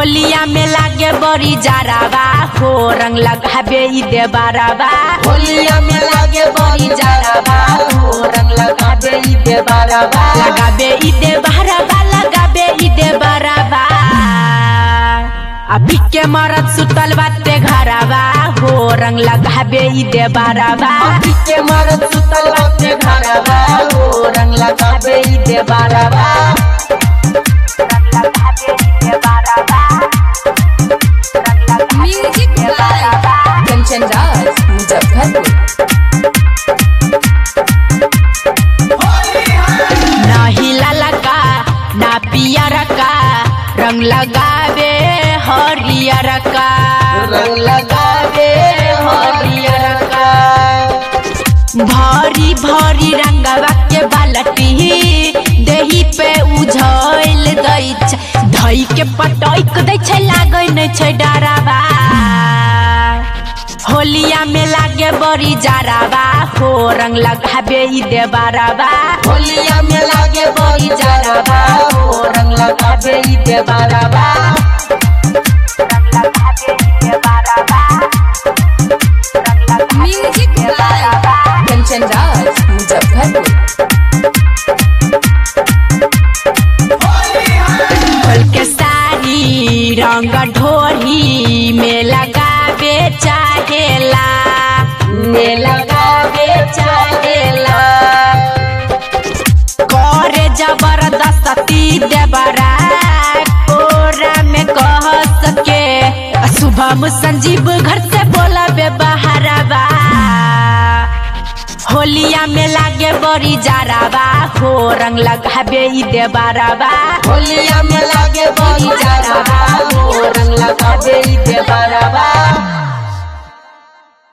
होलिया में लागे बड़ी जाराबा हो रंग लगाबे ई देबाराबा होलिया में लागे बड़ी जाराबा हो रंग लगाबे ई देबाराबा लगाबे ई देबाराबा लगाबे ई देबाराबा अभी के मरद सुतल बाते घराबा हो रंग लगाबे ई देबाराबा अभी के मरद सुतल बाटे घरबा हो रंग लगाबे ई देबाराबा म्यूजिक बाय कंचन राज मुजफ्फरपुर ना हिला का ना पियर का रंग लगाबे हरियर का रंग लगाबे हरियर का भरी भरी रंगवा के बालटी देही पे उझल दै छै धई के पटैक दै छै लागै नै छै डरावा होलिया में लागे बड़ी जाराबा हो रंग लगाबे ई देबाराबा होलिया में लागे बड़ी जाराबा हो रंग लगाबे ई देबाराबा म्यूजिक बाय कंचन राज मुजफ्फरपुर खोल के साड़ी रंग ढोरी में लगाबे चाहेला में लगाबे चाहेला करे जबरदस्ती देबरा कोरा में कह सके शुभम संजीव घर से बोला बे बहाराबा होलिया में लागे बड़ी जाराबा हो रंग लगाबे ई देबाराबा होलिया में लागे बड़ी जाराबा